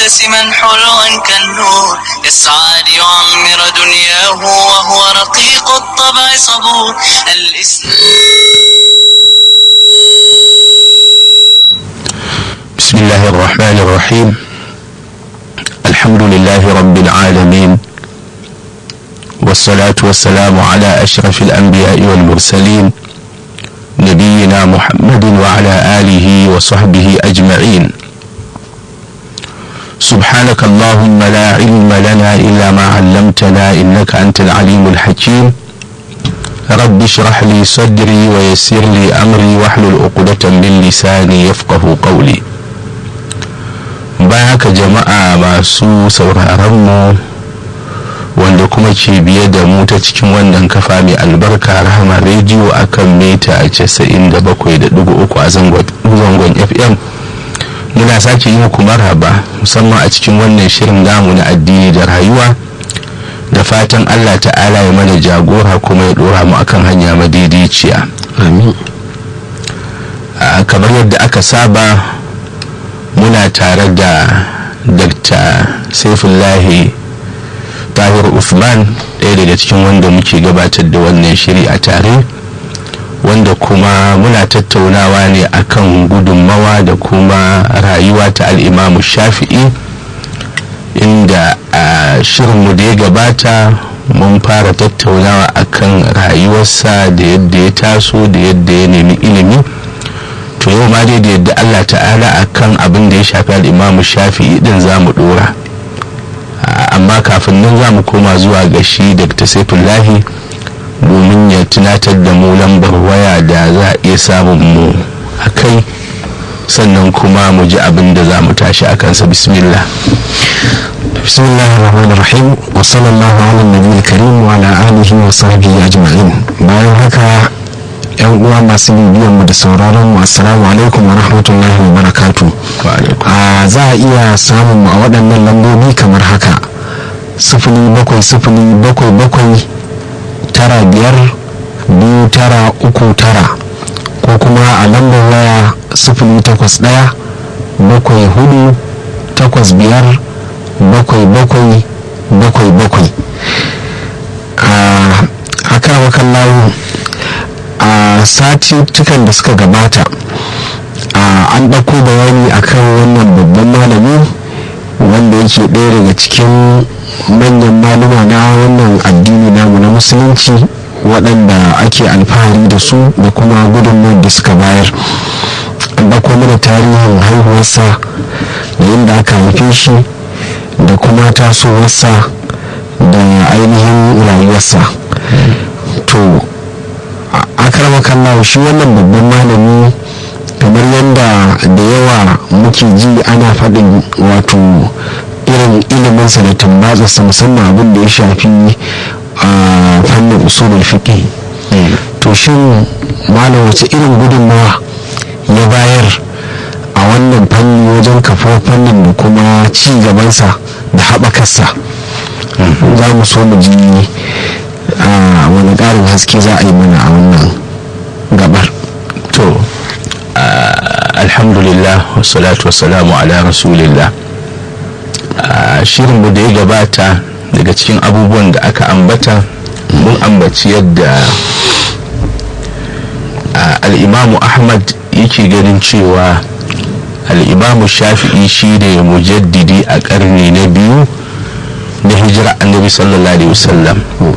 مبتسما حلوا كالنور يسعى ليعمر دنياه وهو رقيق الطبع صبور الإسلام بسم الله الرحمن الرحيم الحمد لله رب العالمين والصلاة والسلام على أشرف الأنبياء والمرسلين نبينا محمد وعلى آله وصحبه أجمعين سبحانك اللهم لا علم لنا إلا ما علمتنا إنك أنت العليم الحكيم رب اشرح لي صدري ويسر لي أمري واحلل عقدة من لساني يفقه قولي bayan haka jama'a masu sauraronmu wanda kuma ke biye da mu ta cikin wannan kafa mai albarka rahama rediyo akan mita a 97.3 a zangon fm muna sake yi muku marhaba musamman a cikin wannan shirin namu na addini da rayuwa da fatan allah ta'ala ya mana jagora kuma ya dora mu akan hanya madaidaiciya amin kamar yadda aka saba muna tare da dr saifullahi tahir usman ɗaya daga cikin wanda muke gabatar da wannan shiri a tare wanda kuma muna tattaunawa ne akan gudunmawa da kuma rayuwa ta al'imamu shafi'i inda a shirinmu da ya gabata mun fara tattaunawa akan rayuwarsa da yadda ya taso da yadda ya nemi ilimi to yau ma dai da yadda allah ta'ala akan abin da ya shafi al'imamu shafi'i din za mu dora amma kafin nan za mu koma zuwa ga shi dr saifullahi domin ya tunatar da mu lambar waya da za a iya samun mu a kai sannan kuma mu ji abin da za mu tashi a kansa bismillah bismillahir rahmanir rahim wa sallallahu ala nabiyil karim wa ala alihi wa sahbihi ajma'in bayan haka yan uwa masu bibiyan mu da sauraron mu assalamu alaikum wa rahmatullahi wa barakatu a za a iya samun mu a waɗannan lambobi kamar haka sifili bakwai sifili bakwai bakwai tara biyar biyu tara uku tara ko kuma a lambar waya sifili takwas ɗaya bakwai hudu takwas biyar bakwai bakwai bakwai bakwai a kan wakan layu a sati tukan da suka gabata an ɗauko bayani akan wannan babban malami wanda yake ɗaya daga cikin manyan maluma na wannan addini namu na musulunci waɗanda ake alfahari da su da kuma gudunmawar da suka bayar an ɗauko mana tarihin haihuwarsa da yadda aka haife shi da kuma tasowarsa da ainihin rayuwarsa to akarama kallawa shi wannan babban malami kamar yadda da yawa muke ji ana faɗin wato irin iliminsa da tambatsarsa musamman abin da ya shafi a fannin usulul fiqh to shin malam wace irin gudunmawa ya bayar a wannan fanni wajen kafa fannin da kuma ci gabansa da haɓakarsa za mu so mu ji wani ƙarin haske za a yi mana a wannan gabar to alhamdulillah wassalatu wassalamu ala rasulillah shirinmu da ya gabata daga cikin abubuwan da aka ambata mun ambaci yadda al'imamu ahmad yake ganin cewa al'imamu shafi'i shi ne mujaddidi a ƙarni na biyu na hijira annabi sallallahu alaihi wasallam